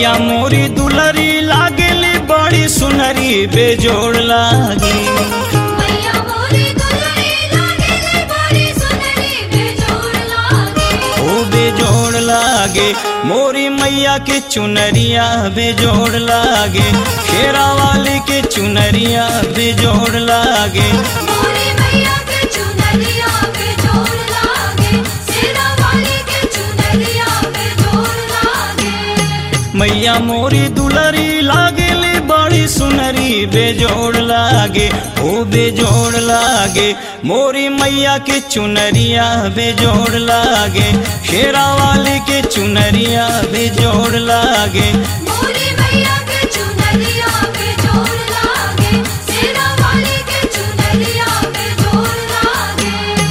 मैया मोरी दुलरी लागेली बड़ी सुनरी बेजोड़ लागी मैया मोरी दुलरी लागेले बड़ी सुनरी बेजोड़ लागे ओ बेजोड़ लागे मोरी मैया के चुनरिया बेजोड़ लागे शेरा वाली के चुनरिया बेजोड़ लागे मोरी मैया के चुनरिया बेजोड़ लागे सेना वाली के चुनरिया बेजोड़ लागे मैया मोरी दुलरी लागेली बड़ी सुनरी बेजोड़ लागे ओ बेजोड़ लागे मोरी मैया के चुनरिया बेजोड़ लागे शेरा वाली के चुनरिया बेजोड़ लागे मोरी मैया के चुनरिया बेजोड़ लागे सेना वाली के चुनरिया बेजोड़ लागे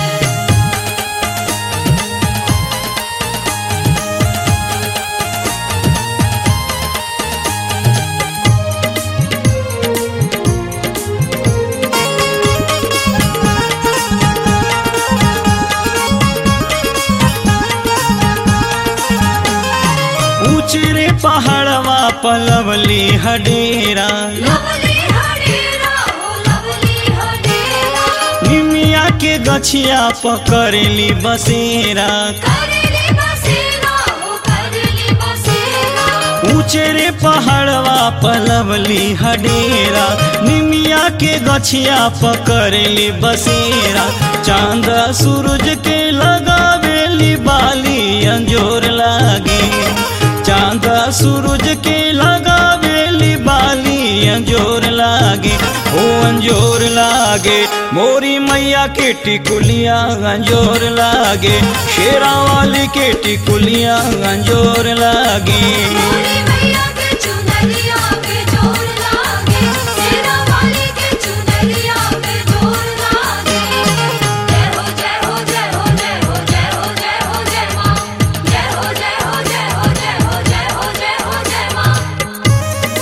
ऊंचरे पहाड़वा पलवली हडेरा लवली हडेरा हो लवली हडेरा निमिया के गछिया पकड़ली बसेरा करेली बसेरा हो करेली बसेरा ऊंचरे पहाड़वा पलवली हडेरा निमिया के गछिया पकड़ली बसेरा चांद सूरज के लगावेली बाली अंजोर लागे चांद सूरज के लगावेली बाली अंजोर लागे ओ अंजोर लागे मोरी मैया के टिकुलिया अंजोर लागे शेरा वाली के टिकुलिया अंजोर लागे मोरी मैया के चुनरिया बेजोड़ लागे सेना वाली के चुनरिया बेजोड़ लागे जय हो जय हो जय हो जय हो जय हो जय हो जय मां जय हो जय हो जय हो जय हो जय हो जय हो जय मां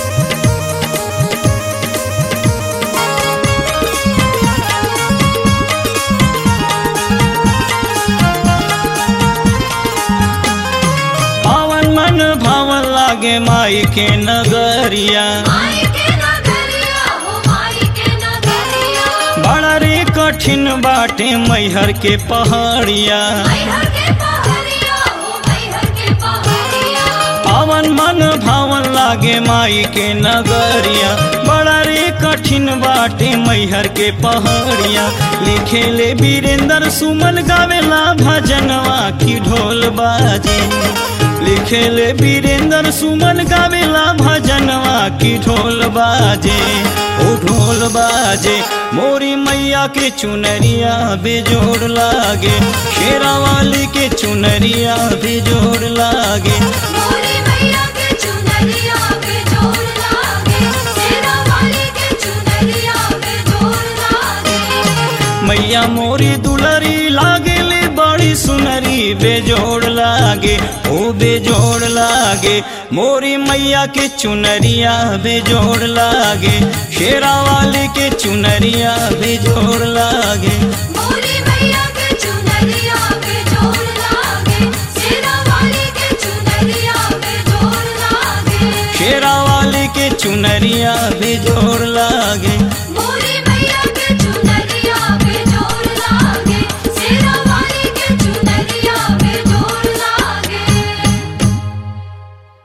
पावन मन भावन लागे माई के नगरिया माई के नगरिया हो माई के नगरिया बड़ा रे कठिन बाटे मैहर के पहाड़िया मैहर के पहाड़िया हो मैहर के पहाड़िया पावन मन भावन लागे माई के नगरिया बड़ा रे कठिन बाटे मैहर के पहाड़िया लिखे ले वीरेंद्र सुमन गावेला भजनवा की ढोल बाजे लिखे ले वीरेंद्र सुमन गावेला भजनवा की ढोल बाजे ओ ढोल बाजे मोरी मैया के चुनरिया बेजोड़ लागे शेरा वाली के चुनरिया बेजोड़ लागे मोरी मैया के चुनरिया बेजोड़ लागे सेना वाली के चुनरिया बेजोड़ लागे मैया मोरी दुलरी लागेले बड़ी सुनरी बेजोड़ लागे ओ बेजोड़ लागे मोरी मैया के चुनरिया बेजोड़ लागे शेरा वाली के चुनरिया बेजोड़ लागे मोरी मैया के चुनरिया बेजोड़ लागे सेना वाली के चुनरिया बेजोड़ लागे शेरा वाली के चुनरिया बेजोड़ लागे